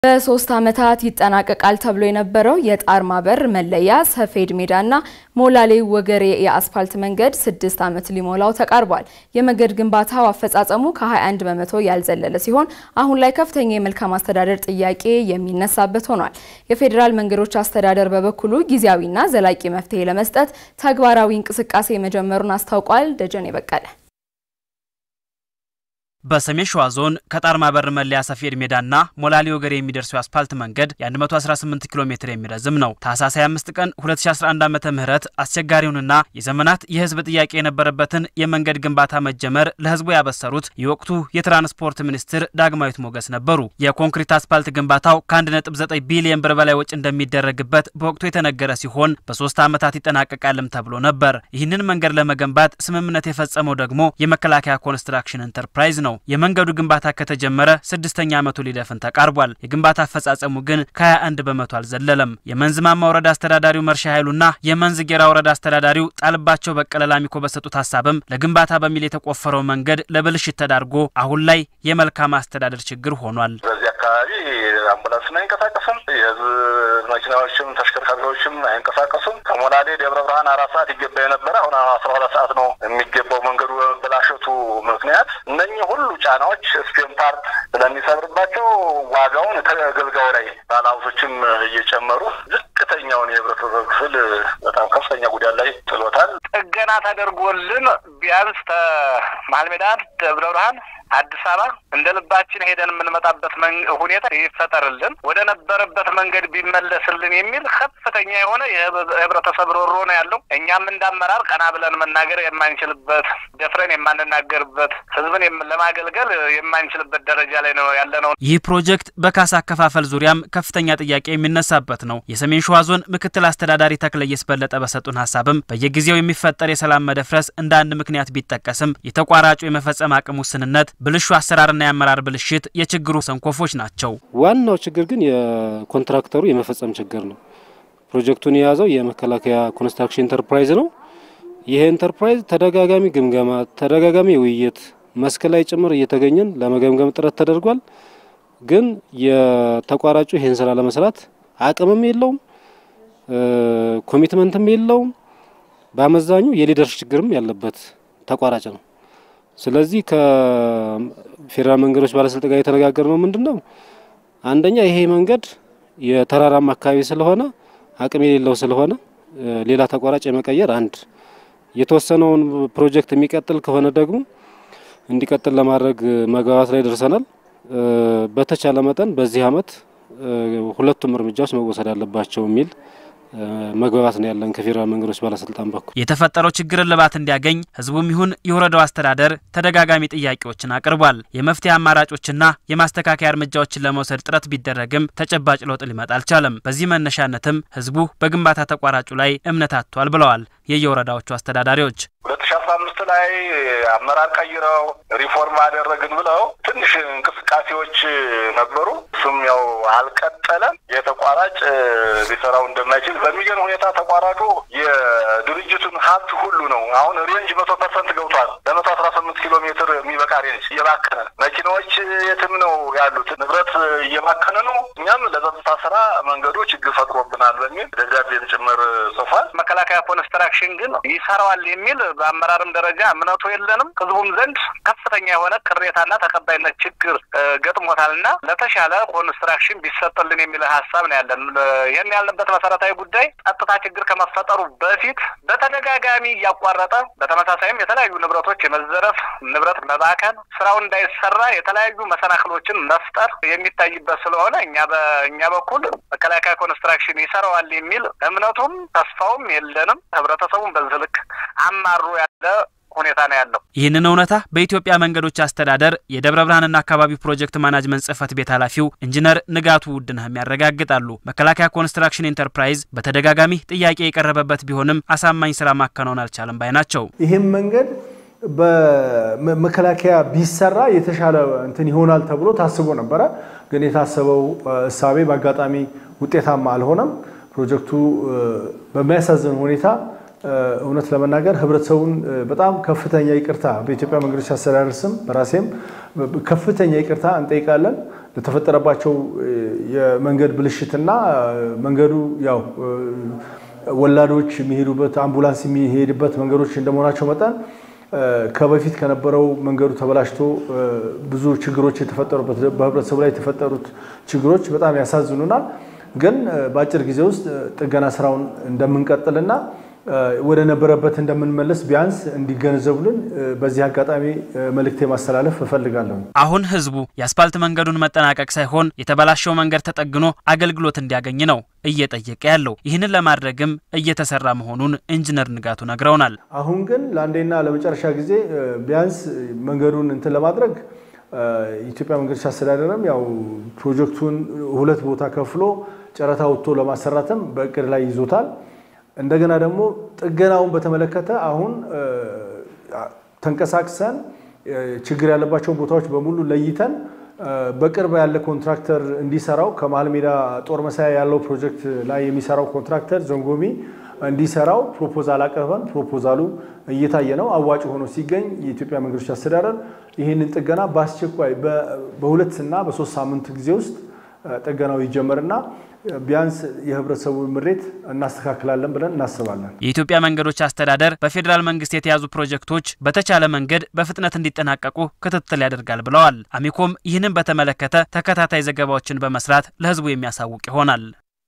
በሶስት ዓመታት ይጠናቀቃል ተብሎ የነበረው የጣርማ በር መለያ ሰፌድ ሜዳና ሞላሌ ወገሬ የአስፋልት መንገድ ስድስት ዓመት ሊሞላው ተቃርቧል። የመንገድ ግንባታው አፈጻጸሙ ከ21 በመቶ ያልዘለለ ሲሆን አሁን ላይ ከፍተኛ የመልካም አስተዳደር ጥያቄ የሚነሳበት ሆኗል። የፌዴራል መንገዶች አስተዳደር በበኩሉ ጊዜያዊና ዘላቂ መፍትሄ ለመስጠት ተግባራዊ እንቅስቃሴ መጀመሩን አስታውቋል። ደጀኔ በቀለ በሰሜን ሸዋ ዞን ከጣርማ በር መለያ ሰፌድ ሜዳና ሞላሌ ወገሬ የሚደርሰው የአስፓልት መንገድ የ118 ኪሎ ሜትር የሚረዝም ነው። ታህሳስ 25 ቀን 2011 ዓመተ ምህረት አስቸጋሪውንና የዘመናት የህዝብ ጥያቄ የነበረበትን የመንገድ ግንባታ መጀመር ለህዝቡ ያበሰሩት የወቅቱ የትራንስፖርት ሚኒስትር ዳግማዊት ሞገስ ነበሩ። የኮንክሪት አስፓልት ግንባታው ከ1.9 ቢሊዮን ብር በላይ ወጪ እንደሚደረግበት በወቅቱ የተነገረ ሲሆን በሶስት ዓመታት ይጠናቀቃልም ተብሎ ነበር። ይህንን መንገድ ለመገንባት ስምምነት የፈጸመው ደግሞ የመከላከያ ኮንስትራክሽን ኢንተርፕራይዝ ነው። የመንገዱ ግንባታ ከተጀመረ ስድስተኛ ዓመቱ ሊደፍን ተቃርቧል። የግንባታ አፈጻጸሙ ግን ከ21 በመቶ አልዘለለም። የመንዝ ማማ ወረዳ አስተዳዳሪው መርሻ ኃይሉና የመንዝ ጌራ ወረዳ አስተዳዳሪው ጣልባቸው በቀለ ላሚኮ በሰጡት ሀሳብም ለግንባታ በሚል የተቆፈረው መንገድ ለብልሽት ተዳርጎ አሁን ላይ የመልካም አስተዳደር ችግር ሆኗል። በዚህ አካባቢ አምቡላንስም አይንቀሳቀስም፣ የህዝብ መኪናዎችም ተሽከርካሪዎችም አይንቀሳቀሱም። ከሞላሌ ደብረ ብርሃን አራት ሰዓት ይገባ የነበረ አሁን አስራ ሁለት ሰዓት ነው የሚገባው መንገዱ በመበላሸቱ ምክንያት እነኚህ ሁሉ ጫናዎች ስፔን ፓርት ስለሚሰብርባቸው ዋጋውን ተገልጋዩ ላይ ባለሀብቶችም እየጨመሩ ዝቅተኛውን የህብረተሰብ ክፍል በጣም ከፍተኛ ጉዳት ላይ ጥሎታል። ጥገና ተደርጎልን ቢያንስ መሀል ሜዳ ደብረ ብርሃን አዲስ አበባ እንደ ልባችን ሄደን የምንመጣበት ሁኔታ ይፈጠርልን፣ ወደ ነበረበት መንገድ ቢመለስልን የሚል ከፍተኛ የሆነ የህብረተሰብ ሮሮ ነው ያለው። እኛም እንዳመራር ቀና ብለን መናገር የማንችልበት ደፍረን የማንናገርበት ህዝብን ለማገልገል የማንችልበት ደረጃ ላይ ነው ያለ ነው። ይህ ፕሮጀክት በካሳ አከፋፈል ዙሪያም ከፍተኛ ጥያቄ የሚነሳበት ነው። የሰሜን ሸዋ ዞን ምክትል አስተዳዳሪ ተክለየስ በለጠ በሰጡን ሀሳብም በየጊዜው የሚፈጠር የሰላም መደፍረስ እንደ አንድ ምክንያት ቢጠቀስም የተቋራጩ የመፈጸም አቅም ውስንነት ብልሹ አሰራርና የአመራር ብልሽት የችግሩ ሰንኮፎች ናቸው። ዋናው ችግር ግን የኮንትራክተሩ የመፈጸም ችግር ነው። ፕሮጀክቱን የያዘው የመከላከያ ኮንስትራክሽን ኢንተርፕራይዝ ነው። ይሄ ኢንተርፕራይዝ ተደጋጋሚ ግምገማ፣ ተደጋጋሚ ውይይት መስክ ላይ ጭምር እየተገኘን ለመገምገም ጥረት ተደርጓል። ግን የተቋራጩ ይህን ስራ ለመስራት አቅምም የለውም፣ ኮሚትመንትም የለውም። በአመዛኙ የሊደርሽ ችግርም ያለበት ተቋራጭ ነው። ስለዚህ ከፌዴራል መንገዶች ባለስልጣን ጋር የተነጋገርነው ምንድን ነው፣ አንደኛ ይሄ መንገድ የተራራማ አካባቢ ስለሆነ አቅም የሌለው ስለሆነ ሌላ ተቋራጭ የመቀየር አንድ፣ የተወሰነውን ፕሮጀክት የሚቀጥል ከሆነ ደግሞ እንዲቀጥል ለማድረግ መግባባት ላይ ደርሰናል። በተቻለ መጠን በዚህ አመት ሁለቱም እርምጃዎች መወሰድ አለባቸው የሚል መግባባት ነው ያለን ከፌዴራል መንገዶች ባለስልጣን በኩል። የተፈጠረው ችግር እልባት እንዲያገኝ ህዝቡም ይሁን የወረዳው አስተዳደር ተደጋጋሚ ጥያቄዎችን አቅርቧል። የመፍትሄ አማራጮችና የማስተካከያ እርምጃዎችን ለመውሰድ ጥረት ቢደረግም ተጨባጭ ለውጥ ሊመጣ አልቻለም። በዚህ መነሻነትም ህዝቡ በግንባታ ተቋራጩ ላይ እምነት አጥቷል ብለዋል የየወረዳዎቹ አስተዳዳሪዎች። ሁለት ሺ አስራ አምስት ላይ አመራር ቀይረው ሪፎርም አደረግን ብለው ትንሽ እንቅስቃሴዎች ነበሩ። እሱም ያው አልቀጠለም። የተቋራጭ ሊሰራው እንደማይችል በሚገርም ሁኔታ ተቋራጩ የድርጅቱን ሀብት ሁሉ ነው አሁን ሬንጅ መቶ ፐርሰንት ገብቷል። ለመቶ አስራ ስምንት ኪሎ ሜትር የሚበቃ ሬንጅ እየባከነ መኪናዎች የትም ነው ያሉት፣ ንብረት እየባከነ ነው። እኛም ለጸጥታ ስራ መንገዱ ችግር ፈጥሮብናል በሚል ደብዳቤም ጭምር ጽፏል። መከላከያ ኮንስትራክሽን ግን ይሰራዋል የሚል በአመራርም ደረጃ እምነቱ የለንም። ህዝቡም ዘንድ ከፍተኛ የሆነ ቅሬታና ተቀባይነት ችግር ገጥሞታልና ለተሻለ ኮንስትራክሽን ቢሰጥልን የሚል ሀሳብ ነው ያለን። ይህን ያልንበት መሰረታዊ ጉዳይ ጸጥታ ችግር ከመፈጠሩ በፊት በተደጋጋሚ እያቋረጠ በተመሳሳይም የተለያዩ ንብረቶች የመዘረፍ ንብረት መባከን፣ ስራው እንዳይሰራ የተለያዩ መሰናክሎችን መፍጠር የሚታይበት ስለሆነ እኛ በእኛ በኩል መከላከያ ኮንስትራክሽን ይሰራዋል የሚል እምነቱም ተስፋውም የለንም። ህብረተሰቡን በዚህ ልክ አማሩ ያለ ሁኔታ ነው ያለው። ይህንን እውነታ በኢትዮጵያ መንገዶች አስተዳደር የደብረ ብርሃንና አካባቢው ፕሮጀክት ማናጅመንት ጽህፈት ቤት ኃላፊው ኢንጂነር ንጋቱ ውድነህም ያረጋግጣሉ። መከላከያ ኮንስትራክሽን ኢንተርፕራይዝ በተደጋጋሚ ጥያቄ የቀረበበት ቢሆንም አሳማኝ ስራ ማከናወን አልቻለም ባይ ናቸው። ይህም መንገድ በመከላከያ ቢሰራ የተሻለ እንትን ይሆናል ተብሎ ታስቦ ነበረ። ግን የታሰበው እሳቤ በአጋጣሚ ውጤታማ አልሆነም። ፕሮጀክቱ በሚያሳዝን ሁኔታ እውነት ለመናገር ህብረተሰቡን በጣም ከፍተኛ ይቅርታ በኢትዮጵያ መንገዶች አስተዳደር ስም በራሴም ከፍተኛ ይቅርታ እንጠይቃለን። ለተፈጠረባቸው የመንገድ ብልሽትና መንገዱ ያው ወላዶች የሚሄዱበት አምቡላንስ የሚሄድበት መንገዶች እንደመሆናቸው መጠን ከበፊት ከነበረው መንገዱ ተበላሽቶ ብዙ ችግሮች የተፈጠሩበት በህብረተሰቡ ላይ የተፈጠሩት ችግሮች በጣም ያሳዝኑናል። ግን በአጭር ጊዜ ውስጥ ጥገና ስራውን እንደምንቀጥልና ወደ ነበረበት እንደምንመለስ ቢያንስ እንዲገነዘቡልን በዚህ አጋጣሚ መልእክቴ ማስተላለፍ እፈልጋለሁ። አሁን ህዝቡ የአስፓልት መንገዱን መጠናቀቅ ሳይሆን የተበላሸው መንገድ ተጠግኖ አገልግሎት እንዲያገኝ ነው እየጠየቀ ያለው። ይህንን ለማድረግም እየተሰራ መሆኑን ኢንጂነር ንጋቱ ነግረውናል። አሁን ግን ለአንዴና ለመጨረሻ ጊዜ ቢያንስ መንገዱን እንትን ለማድረግ የኢትዮጵያ መንገዶች አስተዳደርም ያው ፕሮጀክቱን ሁለት ቦታ ከፍሎ ጨረታ ወጥቶ ለማሰራትም በእቅድ ላይ ይዞታል። እንደገና ደግሞ ጥገናውን በተመለከተ አሁን ተንቀሳቅሰን ችግር ያለባቸውን ቦታዎች በሙሉ ለይተን በቅርብ ያለ ኮንትራክተር እንዲሰራው ከመሀል ሜዳ ጦር መሳያ ያለው ፕሮጀክት ላይ የሚሰራው ኮንትራክተር ዘንጎሚ እንዲሰራው ፕሮፖዛል አቅርበን ፕሮፖዛሉ እየታየ ነው። አዋጭ ሆኖ ሲገኝ የኢትዮጵያ መንገዶች አስተዳደር ይህንን ጥገና በአስቸኳይ በሁለት እና በሶስት ሳምንት ጊዜ ውስጥ ጥገናው ይጀመርና ቢያንስ የህብረተሰቡ ምሬት እናስተካክላለን ብለን እናስባለን። የኢትዮጵያ መንገዶች አስተዳደር በፌዴራል መንግስት የተያዙ ፕሮጀክቶች በተቻለ መንገድ በፍጥነት እንዲጠናቀቁ ክትትል ያደርጋል ብለዋል። አሚኮም ይህንን በተመለከተ ተከታታይ ዘገባዎችን በመስራት ለህዝቡ የሚያሳውቅ ይሆናል።